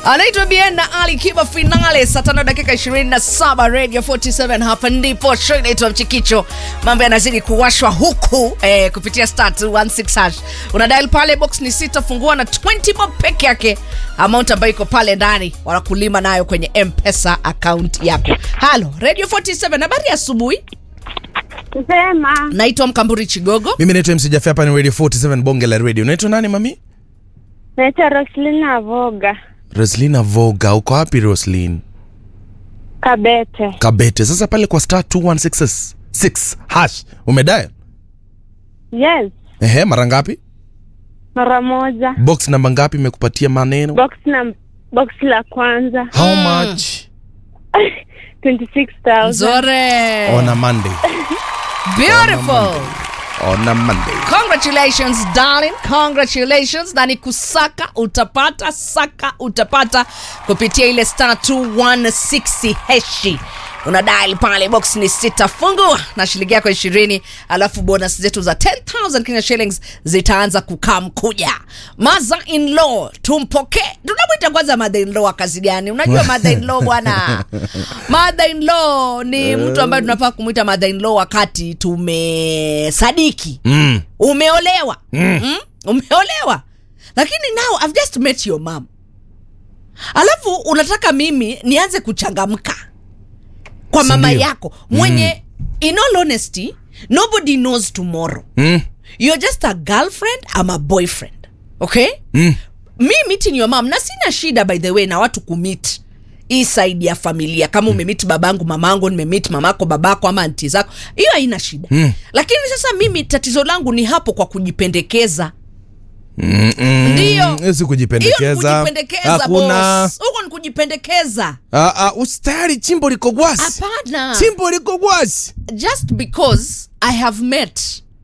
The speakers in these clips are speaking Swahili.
anaitwa Bien na Ali Kiba finale saa tano dakika 27 Radio 47 hapa ndipo show inaitwa Mchikicho. Mambo yanazidi kuwashwa huku eh, kupitia star 216 hash. Una dial pale box ni sita fungua na 20 bob peke yake, amount ambayo iko pale ndani wanakulima nayo kwenye M-Pesa account yako. Halo Radio 47, habari ya asubuhi. Sema Naitwa Mkamburi Chigogo. mimi naitwa MC Jaffe, hapa ni radio 47 bonge la radio unaitwa nani mami naitwa Roslina Voga roslina voga uko wapi roslin Kabete. kabete sasa pale kwa star 216 6 hash umedial Yes, ehe mara ngapi mara moja. box namba ngapi imekupatia maneno Box na box la kwanza how much 26,000. Zore. on a monday Beautiful. on a monday congratulations darling congratulations na ni kusaka utapata saka utapata kupitia ile star 216 heshi una dial pale box ni sita fungua na shilingi yako ishirini alafu bonus zetu za 10000 kenya shillings zitaanza kukaa mkuja mother in law tumpokee tunamwita kwanza mother in law wa kazi gani unajua mother in law bwana mother in law ni mtu ambaye tunafaa kumwita mother in law wakati tumesadiki mm. umeolewa mm. Mm? umeolewa lakini now I've just met your mom alafu unataka mimi nianze kuchangamka kwa mama Sindio? yako mwenye in all honesty nobody knows tomorrow Mm. you're just a girlfriend ama a boyfriend okay Mm. mi meeting your mom na sina shida by the way na watu kumit hii side ya familia kama umemit babangu mamangu nimemit mamako babako ama anti zako hiyo haina shida Mm. lakini sasa mimi tatizo langu ni hapo kwa kujipendekeza Mm, mm. Ndio. Hiyo si hiyo ni kujipendekeza kujipendekeza hakuna boss. huko ni kujipendekeza Ah, ah, usitayari chimbo liko gwasi hapana chimbo liko gwasi just because i have met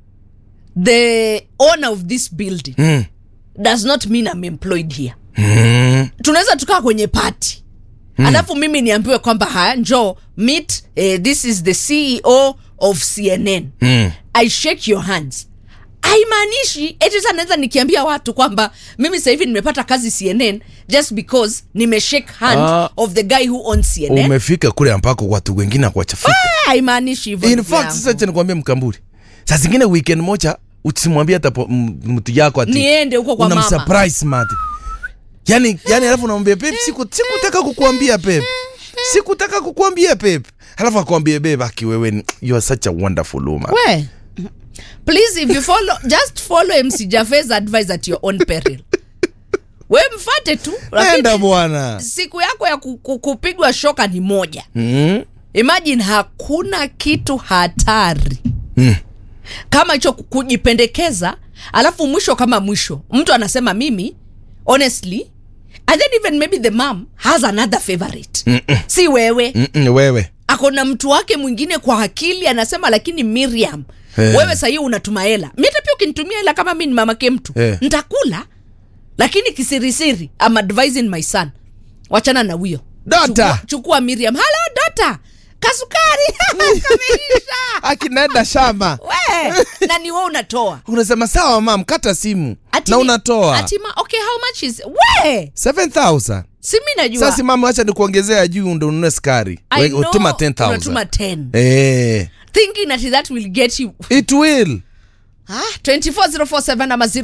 the owner of this building mm. does not mean i'm employed here mm. tunaweza tukaa kwenye pati mm. alafu mimi niambiwe kwamba haya njo meet eh, this is the ceo of cnn Mm. i shake your hands haimaanishi eti sasa naweza nikiambia watu kwamba mimi sasa hivi nimepata kazi cnn just because nimeshake hand Ah. of the guy who owns cnn umefika kule ambako watu wengine akuwachafika Ah, haimaanishi hivyo in ndugu fact yangu. sasa cha nikwambia mkamburi saa zingine weekend moja usimwambie hata po- m- mtu yako ati niende huko kwa mama unamsurprise mate yani yani alafu unamwambia pep siku sikutaka kukuambia pep sikutaka kukuambia pep alafu akwambie bebe aki wewe ni- you are such a wonderful woman we please if you follow just follow mc jafes advice at your own peril we mfate tu nenda lakini bwana siku yako ya ku- ku- kupigwa shoka ni moja mm. imagine hakuna kitu hatari Mm. kama hicho ku- kujipendekeza alafu mwisho kama mwisho mtu anasema mimi honestly and then even maybe the mom has another favorite Mm-mm. si wewe Mm-mm, wewe akona mtu wake mwingine kwa akili anasema lakini miriam Eh. wewe sahii unatuma hela mi hata pia ukinitumia hela kama mi ni mamake mtu Eh. ntakula lakini kisirisiri am advising my son wachana na huyo Dota. chukua, chukua miriam halo dota kasukari kameisha akinenda shamba we na ni we unatoa unasema sawa mam kata simu Ati na ni- unatoa ati ma, okay how much is we 7000 si mi najua sasa mama acha nikuongezea juu ndo ununue skari I We- know utuma 10000 unatuma 10 eh thinking that that will get you it will Ah, 24047 ama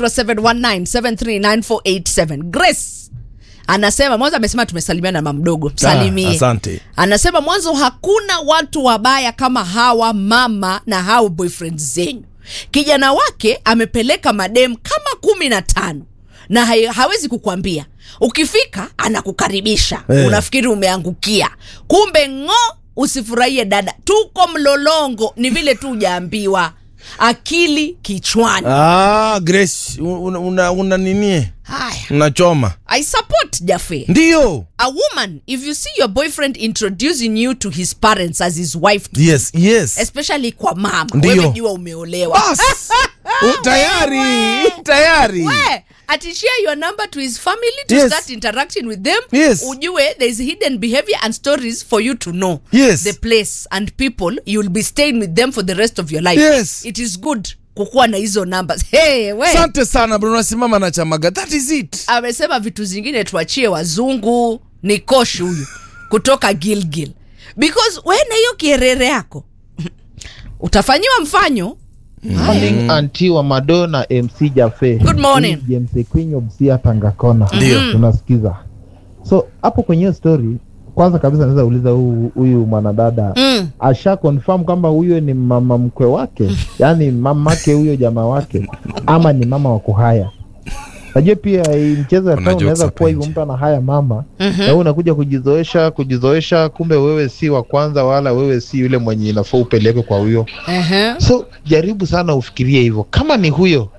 0719739487 grace anasema mwanzo amesema tumesalimiana na mamdogo msalimie Ah, asante. anasema mwanzo hakuna watu wabaya kama hawa mama na hao boyfriend zenyu kijana wake amepeleka madem kama kumi na tano na hai- hawezi kukwambia ukifika anakukaribisha Eh. unafikiri umeangukia kumbe ng'o usifurahie dada tuko mlolongo ni vile tu ujaambiwa akili kichwani ah grace una, una, una nini haya unachoma i support jafe ndio a woman if you see your boyfriend introducing you to his parents as his wife yes yes especially kwa mama Ndio. wewe jua umeolewa bas U- tayari tayari we ati share your number to his family to Yes. start interacting with them Yes. ujue there is hidden behavior and stories for you to know Yes. the place and people you'll be staying with them for the rest of your life Yes. it is good kukuwa na hizo numbers hey, we asante sana bro unasimama na chamaga that is it amesema vitu zingine tuachie wazungu ni kosh huyu kutoka gilgil because we na hiyo kierere yako utafanyiwa mfanyo morning anti wa madonna mc jafe Good morning. Hii james ekwinyo msia tangakona Ndio. tunasikiza so hapo kwenye hiyo story kwanza kabisa naweza uliza huyu huyu mwanadada mm. asha confirm kwamba huyo ni mama mkwe wake yaani mamake huyo jamaa wake ama ni mama wa kuhaya najua pia hii mchezo ya Kuna town jokes unaweza hapa kuwa hivyo nje. mtu ana haya mama Mhm. na wewe unakuja kujizoesha kujizoesha kumbe wewe si wa kwanza wala wewe si yule mwenye inafaa upeleke kwa huyo uh-huh. so jaribu sana ufikirie hivyo kama ni huyo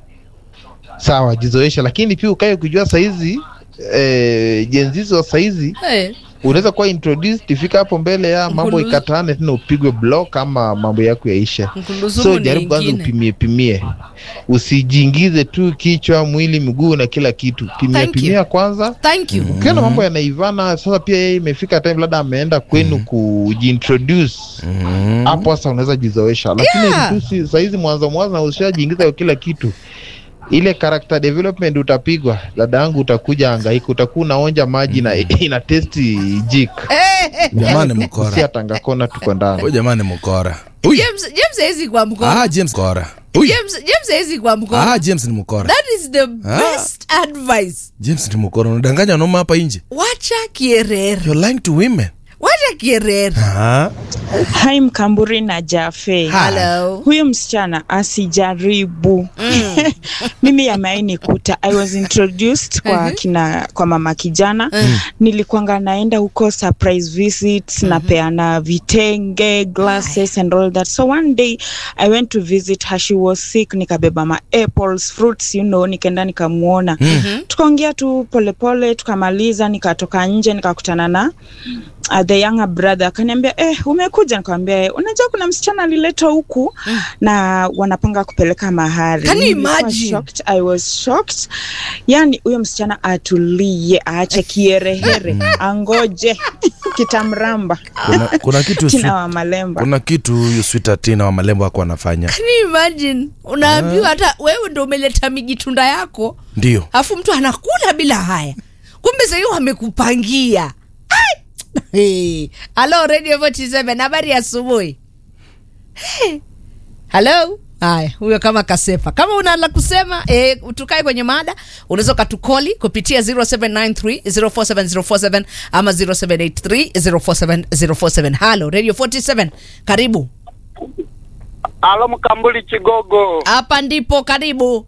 sawa jizoesha lakini pia ukae ukijua saizi eh, jenzizi wa saizi hey. unaweza kuwa introduced ifika hapo mbele ya mambo Mkulu- ikatane tena upigwe block ama mambo yako yaisha Mkuluzumu so ni jaribu kwanza ingine. upimie pimie usijiingize tu kichwa mwili miguu na kila kitu pimia Thank you. pimia kwanza thank you ukiona mambo yanaivana sasa pia yeye imefika time labda ameenda kwenu kujiintroduce hapo sasa unaweza jizoesha lakini Yeah. tu si- sahizi mwanzo mwanzo na ushajiingiza kwa kila kitu ile character development utapigwa dada yangu utakuja angaika utakuwa unaonja maji na ina testi jik jamani mkora si atangakona tuko ndani huyu jamani mkora Huyu. james james hawezi kwa mkono ah james mkora Huyu. james james hawezi kwa mkono ah james ni mkora that is the best advice james ni mkora unadanganya wanaume hapa nje wacha kierere you're lying to women wacha kierere ah Hai Mkamburi na Jafe. hello Huyu msichana asijaribu. Mimi yameainikuta. I was introduced kwa Mhm. kina kwa mama kijana. Nilikuanga naenda huko surprise visits, napeana vitenge, glasses and all that. So one day I went to visit her. She was sick. Nikabeba ma apples, fruits, you know, nikaenda nikamuona. Tukaongea tu polepole, tukamaliza, nikatoka nje nikakutana na uh, the younger brother akaniambia eh, umekuja nikamwambia "Eh, unajua kuna msichana aliletwa huku na wanapanga kupeleka mahari Can you Nilikuwa imagine? shocked, I was shocked yani huyo msichana atulie aache kierehere angoje kitamramba kuna, kuna kitu kina sweet, wa malemba kuna kitu huyu switatina wa malembo ako anafanya Can you imagine unaambiwa hata wewe ndo umeleta mijitunda yako ndio alafu mtu anakula bila haya kumbe sahii wamekupangia Ai! Hey. halo radio 47 habari ya asubuhi Hey. halo haya huyo kama kasepa kama una la kusema e, tukae kwenye mada unaweza ukatukoli kupitia 0793047047 ama 0783047047 halo radio 47 karibu Alo Mkambuli Chigogo, hapa ndipo karibu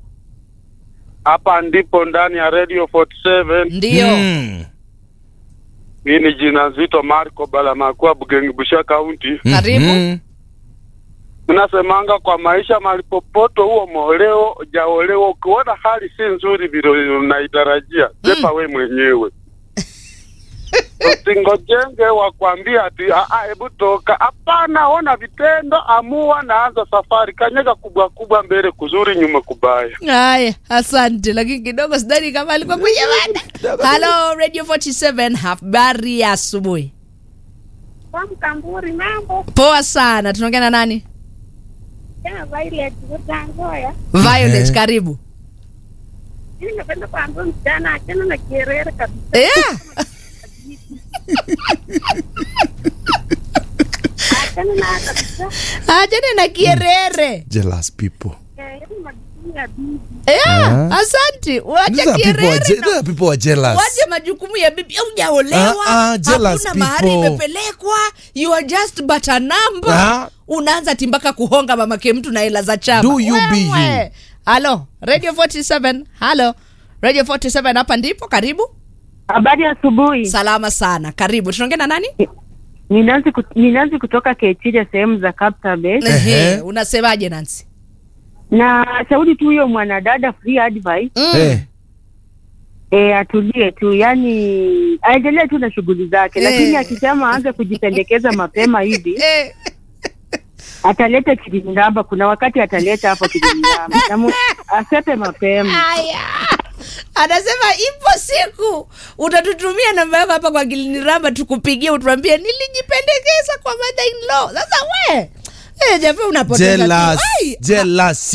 hapa ndipo ndani ya Radio 47. ndio Mm. Hii ni jina zito Marco Balamakua Bugengi Busha County. Karibu. Mhm. Tunasemanga kwa maisha malipopoto huo moleo jaoleo, ukiona hali si nzuri vile unaitarajia sepa we mwenyewe usingojenge wakwambia ati "Ah, ah, hebu toka. Hapana, ona vitendo, amua, naanza safari, kanyega kubwa kubwa mbele, kuzuri nyuma kubaya. haya asante lakini kidogo sidhani kama alikuwa kwenye mada halo radio 47 habari ya asubuhi Mkamburi mambo poa sana tunaongea na nani tena Violet Utangoya. violet Ehe. karibu Mimi napenda kuambia msichana achana na kierere kabisa. yeah. Achana na kabisa. ajane na kierere jealous people Eh, yaani majukumu ya bibi. yeah. Ah. asante These wache are people are je- kierere these are people are jealous wache majukumu ya bibi ujaolewa Ah, ah, jealous hakuna mahari people. imepelekwa you are just but a number Ah. unaanza timbaka kuhonga mamake mtu na hela za chama Do you be you. Wewe. halo radio 47 halo radio 47 hapa ndipo karibu Habari ya asubuhi. salama sana karibu tunaongea na nani Ni Nancy kut- ni Nancy kutoka Kechiria sehemu za Kapsabet. Ehe. Ehe, unasemaje nansi Na shauri tu huyo mwanadada free advice mm. Eh, eh, atulie tu, yani aendelee tu na shughuli zake, Eh. lakini akisema aanze kujipendekeza mapema hivi Eh, ataleta kiliniramba. Kuna wakati ataleta hapo kiliniramba na mu- asepe mapema. haya anasema ipo siku utatutumia namba yako hapa kwa kiliniramba tukupigie utuambie nilijipendekeza kwa mother in law sasa we eh, japo unapoteza tu. jealous Ai, jealous